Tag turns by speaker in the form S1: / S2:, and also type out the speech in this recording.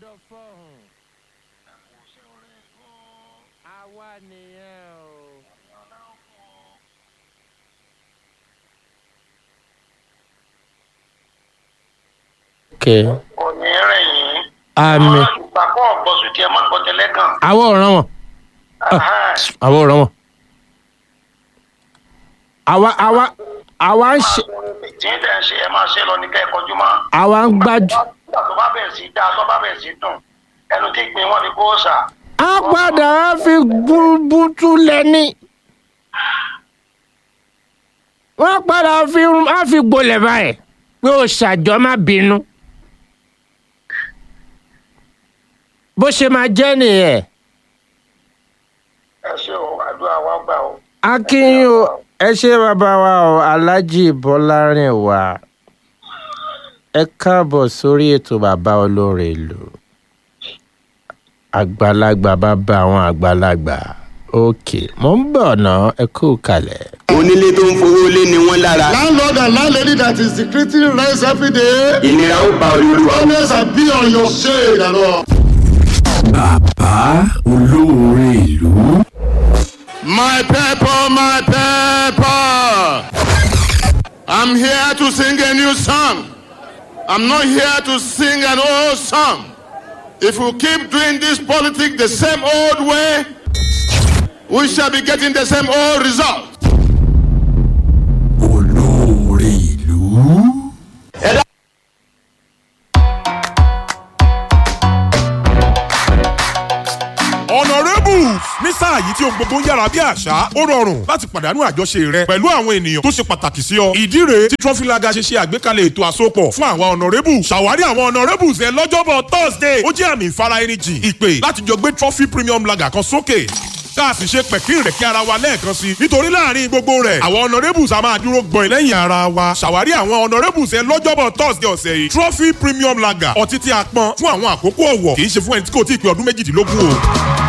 S1: gbọ́dọ̀ fọ̀hún. àwa nìyẹn o. okay.
S2: òní rìn yín.
S1: àmì
S2: ìgbàgbọ́ ọ̀gbọ́sù tí ẹ má gbọ́ tẹ́lẹ̀ kan.
S1: àwọ̀ ọ̀ràn wọn àwọ̀ ọ̀ràn wọn. àwa àwa àwa ń ṣe
S2: tí ń tẹ̀ ń ṣe ẹ máa ṣe lọ ní kẹ́ ẹ kọjú mọ́.
S1: àwa ń gbájú.
S2: nígbà tó bá bẹ̀rẹ̀ sí dáa tó bá bẹ̀rẹ̀ sí dùn ẹnu tí gbin wọn ni kó sà.
S1: a padà á fi bútú lẹ́ni. wọ́n padà fi á fi gbolẹ̀ báyìí pé o ṣàjọ má bínú. bó ṣe máa jẹ́ nìyẹn.
S2: ẹ ṣe o àdúrà wa gbà o.
S1: akínyìn o ẹ ṣe bàbá wa o aláàjì bọ́lárìnwá ẹ káàbọ̀ sórí ètò bàbá olóore ìlú àgbàlagbà bàbá àwọn àgbàlagbà òkè mò ń bọ̀ ná ẹ kú kalẹ̀.
S3: onílé tó ń fowó lé ni wọ́n lára
S4: Landlord and landlady that is secreting rents every day.
S3: ìnira ó ba olúwa.
S4: Always and be on your shade and all.
S5: bàbá olóore ìlú.
S4: My people, my people. I'm here to sing a new song. I'm not here to sing an old song. If we keep doing this politics the same old way, we shall be getting the same old result.
S5: olóore ìlú.
S6: honourables ní sáà yìí tí ohun gbogbo ń yára bí àṣá ó rọrùn láti pàdánù àjọṣe rẹ pẹ̀lú àwọn ènìyàn tó ṣe pàtàkì sí ọ. ìdí rèé tí trọfílaga ṣe ṣe àgbékalẹ̀ ètò àsopọ̀ fún àwọn honourables ṣàwárí àwọn honourables ẹ lọ́jọ́bọ̀ thursday ó jẹ́ àmì ìfara ẹni jìn ìpè láti jọ gbé trophy premium lager kan sókè tá a sì ṣe pẹ̀kín rẹ̀ kí ara wa lẹ́ẹ̀kan sí i nítorí láàrin gbogbo rẹ̀ àwọn honourables a máa dúró gbọ̀n lẹ́yìn ara wa ṣàwárí àwọn honourables ẹ lọ́jọ́bọ̀ thursday ọ̀sẹ̀ yìí trophy premium lager ọtí tí a pọn fún àwọn àkókò ọ̀wọ̀ kì í ṣe fún ẹni tí kò tí ì pé ọdún méjìdínlógún o